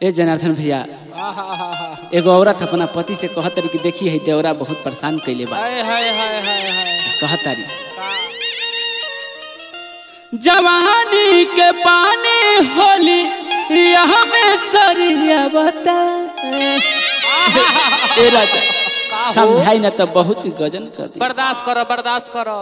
ए जनार्दन भैया एगो औरत अपना पति से कहत रही कि देखी है देवरा बहुत परेशान कैले बा हाय हाय हाय हाय हाय कहत रही जवानी के पानी होली यहाँ में सरिया बता ए राजा समझाई ना तो बहुत गजन कर दी बर्दाश्त करो बर्दाश्त करो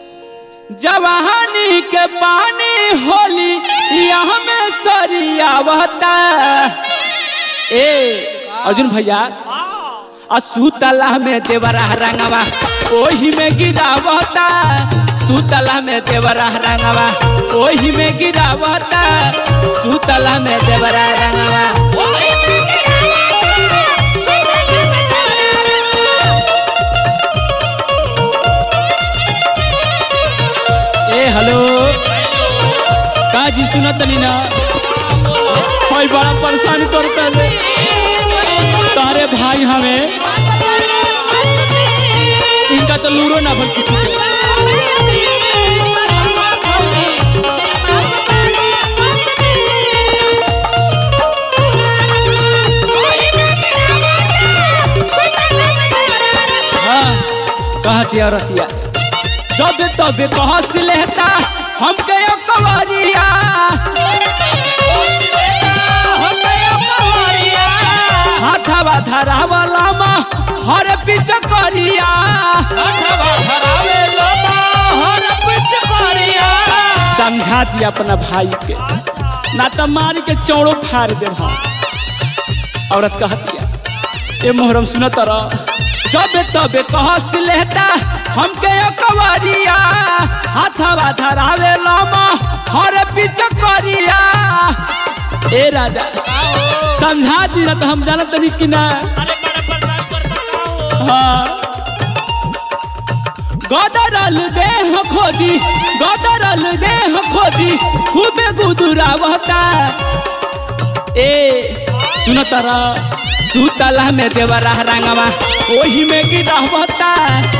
जवानी के पानी होली यहाँ में सरिया बता ए अर्जुन भैया असुतला में देवरा रंगवा ओही में गिरावता सुतला में देवरा रंगवा ओही में गिरावता सुतला में देवरा रंगवा ए हेलो का जी सुनत तनी ना भाई बड़ा परेशान करता है तारे भाई हमें इनका तो लूरो ना भर किसी के हाँ कहती रसिया जब तब कहस लेता हमके यो कवरिया हाथवा धरावला मा हर पीछे करिया समझा दिया अपना भाई के ना तो मार के चौड़ो फाड़ दे हम औरत कहतिया ए मोहरम सुनत रह जब तब कहस लेता हमके यो कवरिया हाथवा धरावे लमा हर पीछे करिया ए राजा समझा दी ना तो हम जानत नहीं कि ना हाँ गदरल देह खोदी गदरल देह खोदी खूबे गुदुरावता ए सुनो तारा सुतला में देवरा रंगवा ओही में गिरावता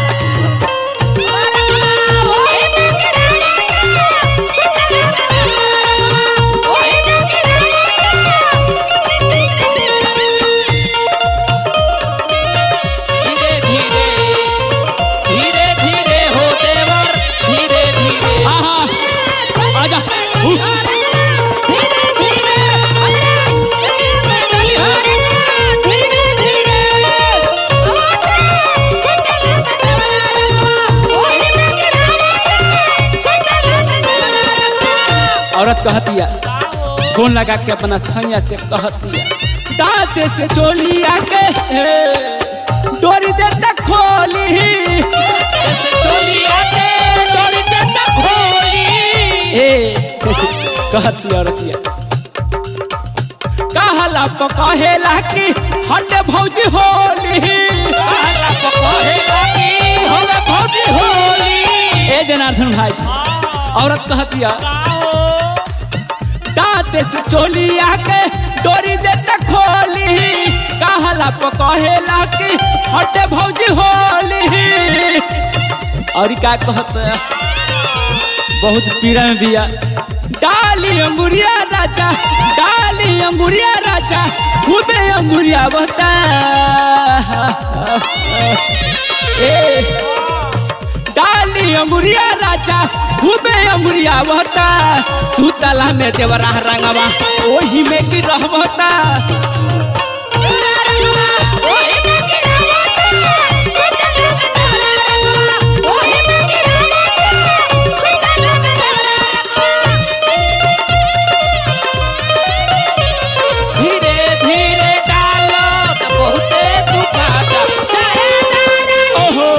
धीरे धीरे धीरे धीरे हो देवर धीरे धीरे आहा आजा उ, औरत कहतिया फोन लगा के अपना सैया से कहतिया दांते से चोलिया के हे, डोरी दे तक खोली चोली आके डोरी दे तक खोली ए कहती औरतिया कहला तो कहेला कि हट भौजी होली कहला तो कहेला कि होवे भौजी होली ए जनार्दन भाई औरत कहतिया दांते से चोलिया के डोरी दे तक खोली कहला तो कहेला कि हट भौजी होली और का कहत बहुत पीड़ा में बिया डाली अंगुरिया राजा डाली अंगुरिया राजा खूबे अंगुरिया बता ए डाली अंगुरिया राजा खूबे अंगुरिया बता सुतला में देवरा रंगवा ओही में की रहबता धीरे धीरे डालो तो बहुते दुखाता ओहो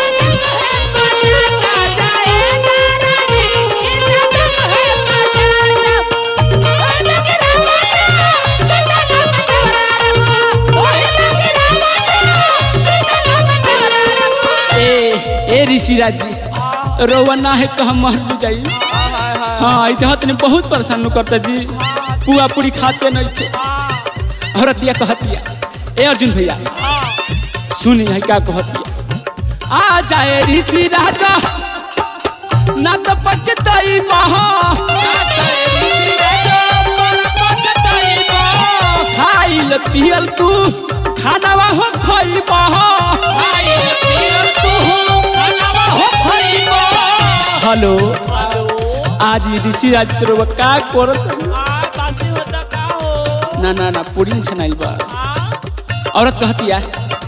ए ए ऋषिराज जी रोवना है तो हम मर जाई हाँ इधर तने बहुत परेशान करता जी पुआ पूरी खाते नहीं थे औरतिया कहतिया ए अर्जुन भैया सुनी है क्या कहतिया आ जाए ऋषि राजा ना तो पछताई महा खा खाइल पियल तू खानावा हो खइबा खाइल पियल तू खानावा हो खइबो हेलो आज ई ऋषि राज तोर का करत आ बासी होता का हो ना ना ना पूरी में छनाइल बा औरत कहतिया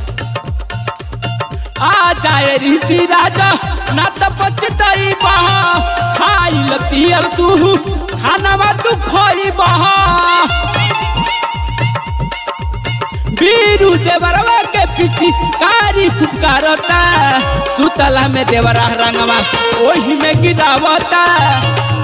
आ जाए ऋषि राजा ना त पछतई बा खाइल पियल तू खानावा तू खइबा बीरू देवरवा के पीछे कारी फुकारता सुतला में देवरा रंगवा ओही में गिरावता